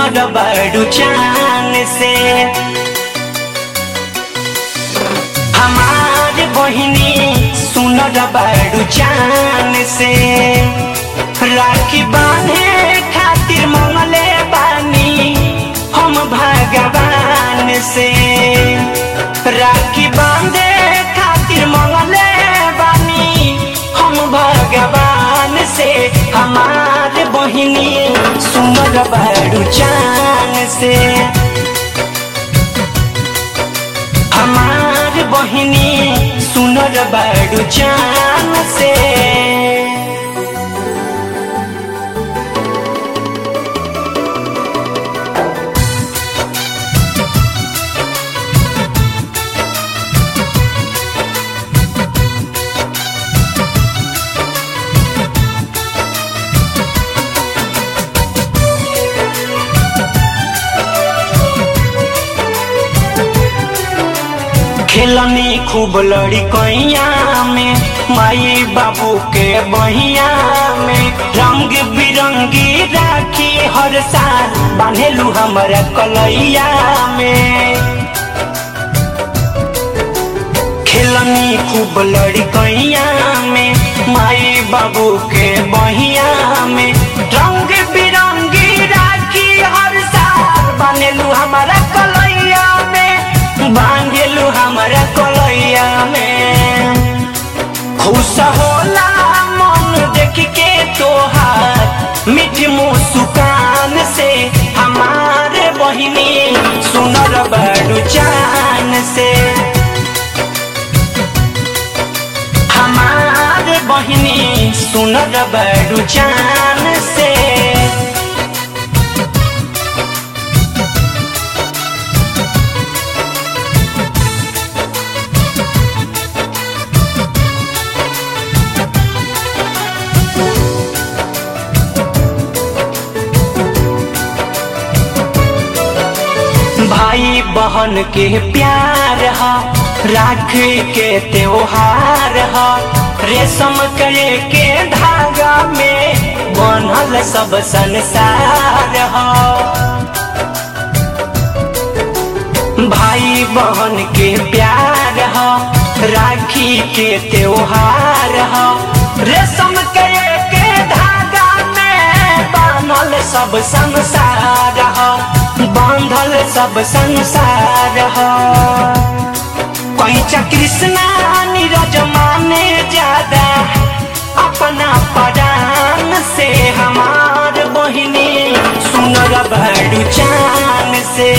सुनर बड़ू चान से हमार बहिनी सुनर बड़ू चान से राखी बांधे खातिर मंगले बानी हम भगवान से राखी बांधे खातिर मंगले बानी हम भगवान से हमार बहिनी सुमर बड़ू चान से हमार बहिनी सुनर बड़ू चान से खेलनी खूब लड़ी कैया में माई बाबू के बहिया में रंग बिरंगी राखी हर साल बांधेलू हमारा कलैया में खेलनी खूब लड़ी कैया में माई बाबू के बहिया में रंग बिरंगी राखी हर साल बांधेलू हमारा कलैया में बांधेलू हमारा कलैया में खुश होला मन देख के तोहार मीठ मुस्कान से हमारे बहिनी सुनर बड़ू चान से हमारे बहिनी सुनर बड़ू चान से भाई बहन के प्यार हा राखी के त्योहार हा रेशम करे के धागा में बनल सब संसार हा भाई बहन के प्यार हा राखी के त्योहार हा रेशम करे के धागा में बनल सब संसार हा बांधल सब संसार कैचा कृष्णा नीरज माने ज्यादा अपना परान से हमार बहिनी सुनर बड़ू चान से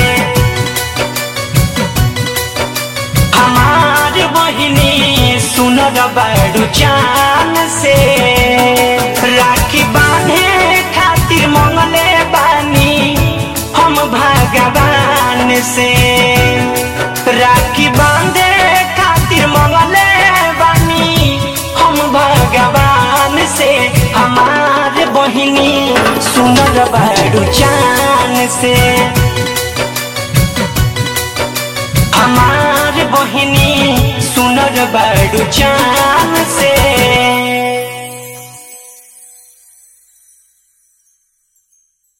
हमार बहिनी सुनर बड़ू चान से राखी बांधे खातिर मंगले बानी हम भगवान से राखी बांधे खातिर मंगले बानी हम भगवान से हमार बहिनी सुनर बड़ू चान से हमार बहिनी सुनर बड़ू चान से